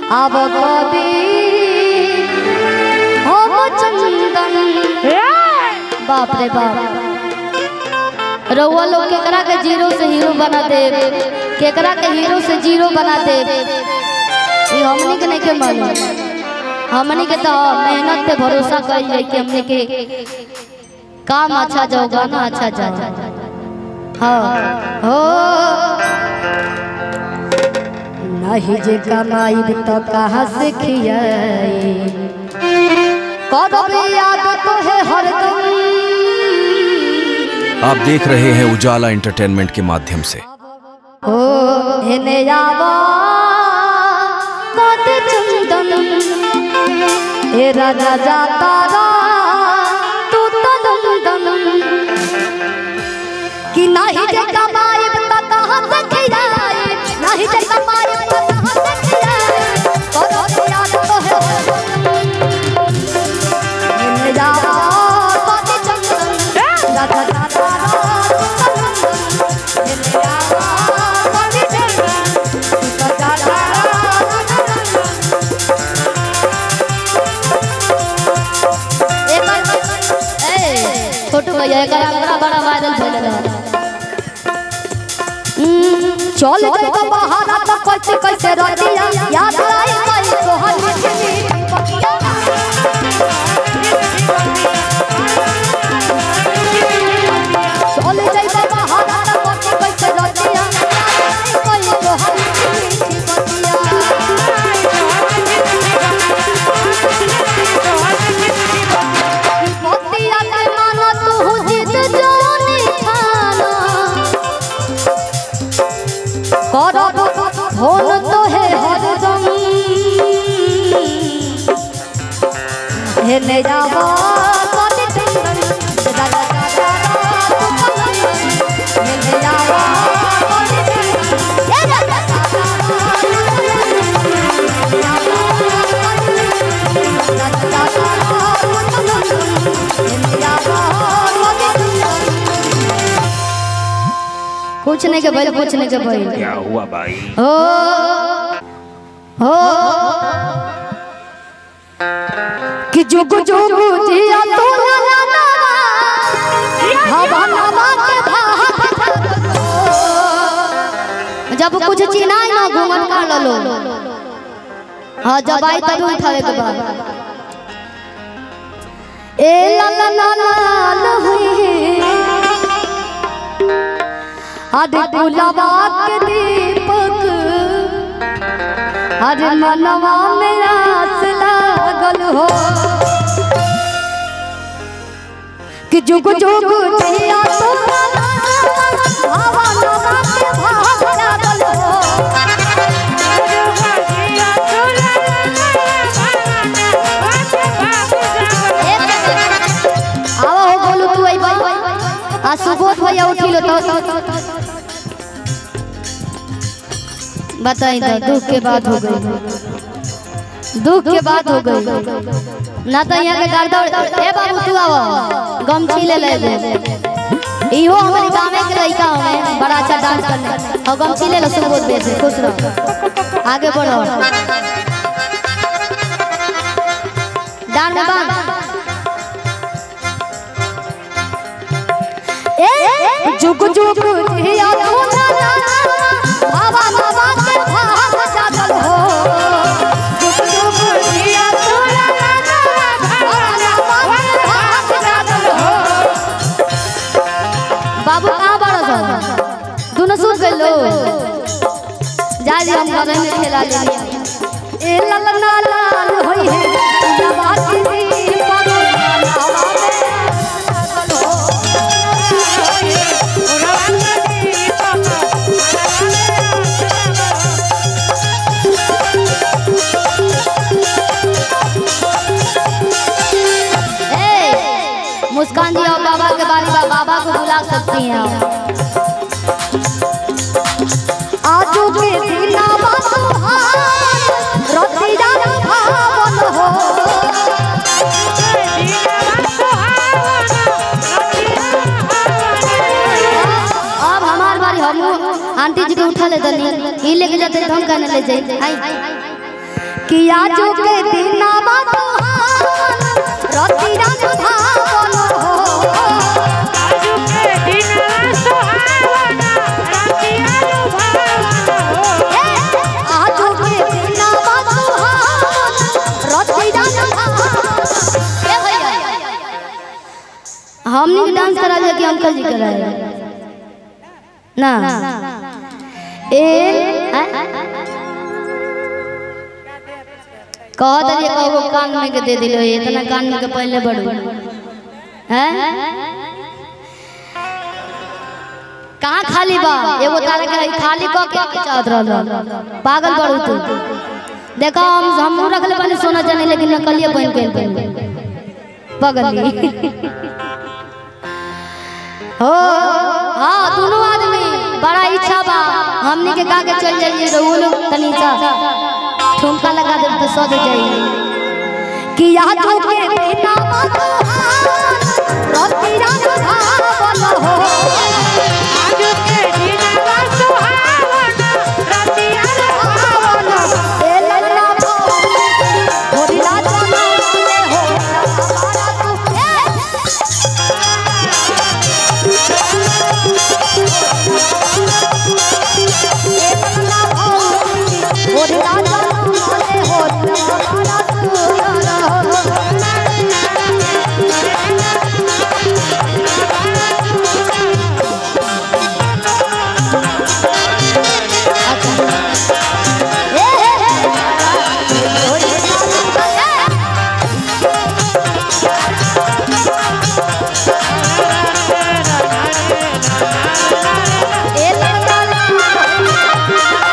अब कभी हम चंदन बाप रे बाप रउआ लोग केकरा के जीरो से हीरो बना दे केकरा के हीरो से जीरो बना दे ये हमनी के नहीं के मालूम हमनी के तो मेहनत पे भरोसा कर जाए कि हमने के काम अच्छा जाओ गाना अच्छा जाओ हाँ हो नहीं जे कमाई तो कहाँ से खियाई करब याद तो है हरदम आप देख रहे हैं उजाला एंटरटेनमेंट के माध्यम से हो हेने आवा कद चंदन ए राजा जाता रा तू तो नंदन कि नाही जे कमाई त कहां से खियाई नाही जे कमाई त कहां से खियाई करो याद तो है हेने आवा कद चंदन राजा जाता रा तू तो नंदन हेने आवा कद चंदन तू तो जाता छोटू भैया एक बड़ा बड़ा वायरल भइल रहा चल गई तो बहाना तो कैसे कैसे रतिया याद आई गई तोहर मीठी मीठी पतिया चल गई तो बहाना तो कैसे कैसे रतिया याद आई गई तोहर मीठी मीठी पतिया पतिया के मानो तू जिद जानी खाना करब फोन तो है हरदम हेने जाबा कति चंदन दादा दादा हेने जाबा कति चंदन ए दादा कुछ नहीं के बैल कुछ नहीं के बैल क्या हुआ भाई हो हो कि जुग जुग जिया तो ना ना ना हवा नवा के भाग जब कुछ चिनाई ना घूमन कर लो हाँ जब आई तब उठावे के बाद ए ला ला ला ला ला हुई अरे गुलाबा के दीपक अरे मनवा में आस लागल हो कि जुग जुग जिया तो हवा नवा के भाग लागल हो आवा हो बोलू तू आई बाई आ सुबोध भैया उठिलो तो बताई तो दुख के बात हो गई दुख के बात हो गई ना तो यहाँ के गर्दौड़ ए बाबू तू आओ गमछी ले ले दे इहो हमारे गाँव के लड़का हमें बड़ा अच्छा डांस करने और गमछी ले लो सुबोध भैया से खुश रहो आगे बढ़ो डांस में बांध ए जुग जुग जिया तू ना ना बाबा बाबा के भाग जागल हो जुग जुग जिया तू ना ना बाबा बाबा के भाग जागल हो बाबू कहाँ बड़ा सा दोनों सुन गए लो जा जी हम बगल में खेला ले ए ला ला ला लाल होई है नवाजी दी पागल नावा में जागल हो ए, मुस्कान जी और बाबा के बारे में बाबा को बुला सकती हैं आप आजू के दिना बसुहार रतिया भावन हो अब हमार बारी हम आंटी जी के उठा ले दनी ई लेके जाते तो हम कहने ले जाई आई कि आजू के दिनावा सुहावन रति रात भावन हो आजू के दिनवा सुहावना रतिया लुभावना हो आजू के दिनावा सुहावन रति रात भावन ए भैया हमनी के डांस करा दे कि अंकल जी कराए ना ए कह दे कहो कान में के दे दिलो इतना कान में के पहले बढ़ू हैं कहाँ खाली बा एगो तारा के रही खाली क के चाहत रहल पागल बड़ू तू देखो हम हम रखले बने सोना जाने लेकिन नकलिए बन के पहन पगली हो हाँ दोनों आदमी बड़ा इच्छा बा हमनी के का के चल जाइए रहुओ लोग तनी सा ठुमका लगा दे तो सद जाइए कि यहाँ तो के बिना रति रात भावल हो आजू के दिनवा सुहावना रतिया लुभावना ए लल्ला भोली भोली रात बनाले हो हमारा तू ए ए लल्ला भोली भोली रात बनाले हो हमारा तू ए भोली रात ए लल्ला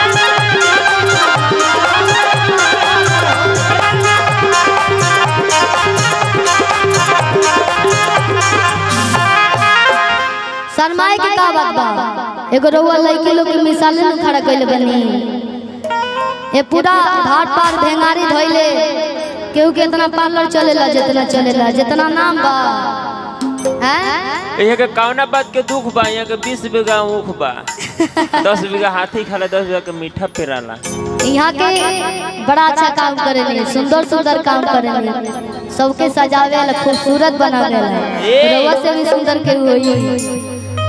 शर्माए के का बात बा एगो रउआ लड़की लोग के मिसाले न खड़ा कइले बनी ए पूरा घाट पार भेंगारी धइले केहू के इतना पार्लर चलेला जितना चलेला जितना नाम बा हैं यहाँ के कौना बात के दुख बा यहाँ के बीस बीघा ऊख बा दस बीघा हाथी खाला दस बीघा के मीठा पेराला यहाँ के बड़ा अच्छा काम करेले सुंदर सुंदर काम करेले सबके सजावे ला खूबसूरत बनावे ला रउआ से भी सुंदर के होई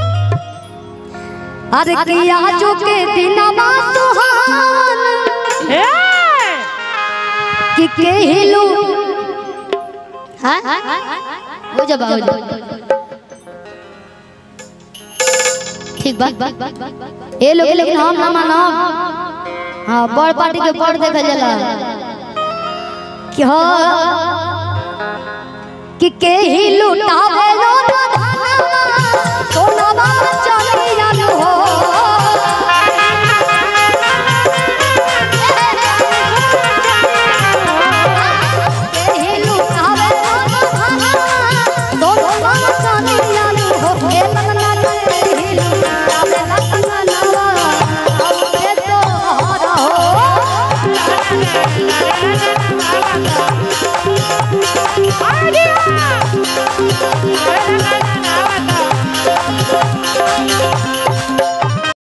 अरे किया जो के दिनमा सुहावन ए कि केहलू हाँ हो जा हो जा ठीक बा ए लोग लेकिन हम ना मानब हाँ बड़ पार्टी के बड़ देखल जाला कि हाँ कि केहलू टाव